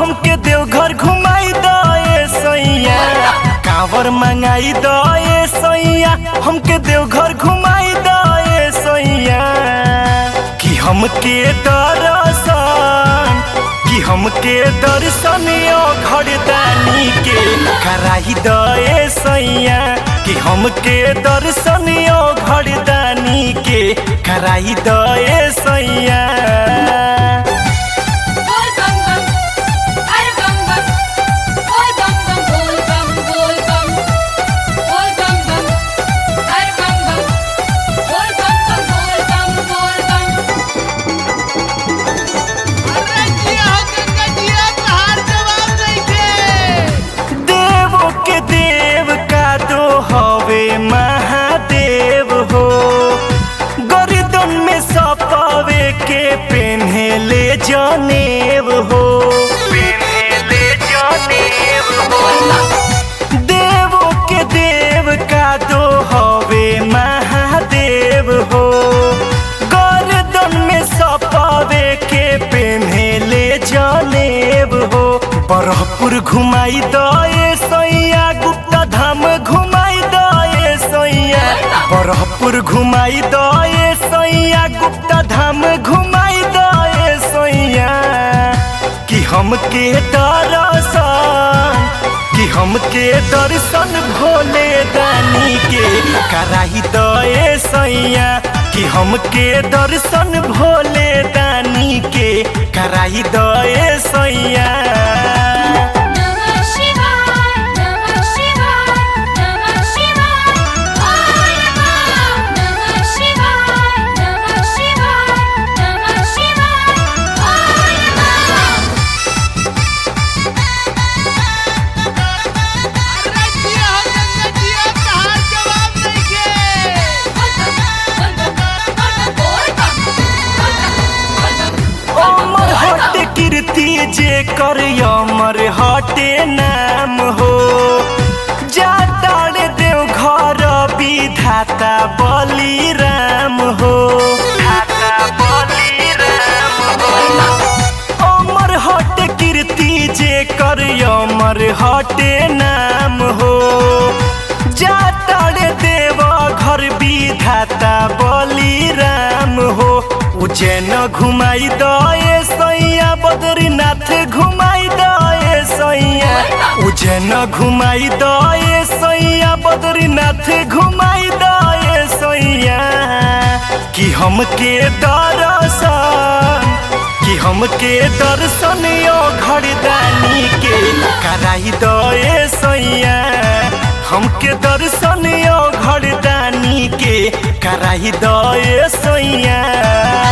हमके देवघर घुमाई दए सैया कांवर मंगाई दए सैया हमके देवघर घुमाई दए सैया कि हमके दर्शन कि हमके दर्शन यो घरदानी के कराई दए सैया कि हमके दर्शन यो घरदानी के कराई दए सैया बोल बम बम अरे बम बम बोल बम बम बोल बम बोल बम बोल बम बम अरे बम बम बोल बम बम बोल बम बोल बम अरे जिया हो गंगा जिया तहार जवाब नइखे देवो के देव का दो हवे महादेव हो गर्दन में सपावे के पेन्हेले जनेव हो पेन्हेले जनेव हो देवो के देव का दो हवे महादेव हो गर्दन में सपावे के पेन्हेले जनेब हो बरहपुर घुमाई दए सैया गुप्ता धाम घुमाई दए सैया बरहपुर घुमाई दए सैया गुप्ता धाम घुमाई दए सैया कि हमके दर्शन कि हमके दर्शन भोले दानी के कराई दए सैया कि हमके दर्शन भोले दानी के कराई दए सैया नमः शिवाय नमः शिवाय नमः शिवाय बोल बम नमः शिवाय नमः शिवाय नमः शिवाय बोल बम अरे जिया हो गंगा जिया तहार जवाब नइखे अमर हट कीर्ति जे कर अमर हटे नाम हो जातार देव घर विधाता बली राम हो धाता बली राम हो अमर हट कीर्ति जे कर अमर हटे नाम हो जातार देव घर विधाता बली राम हो उज्जैन घुमाई दए सैया बद्रीनाथ घुमाई दए सैया उज्जैन घुमाई दए सैया बद्रीनाथ घुमाई दए सैया कि हमके दर्शन कि हमके दर्शन यो घरदानी के कराई दए सैया हमके दर्शन यो घरदानी के कराई दए सैया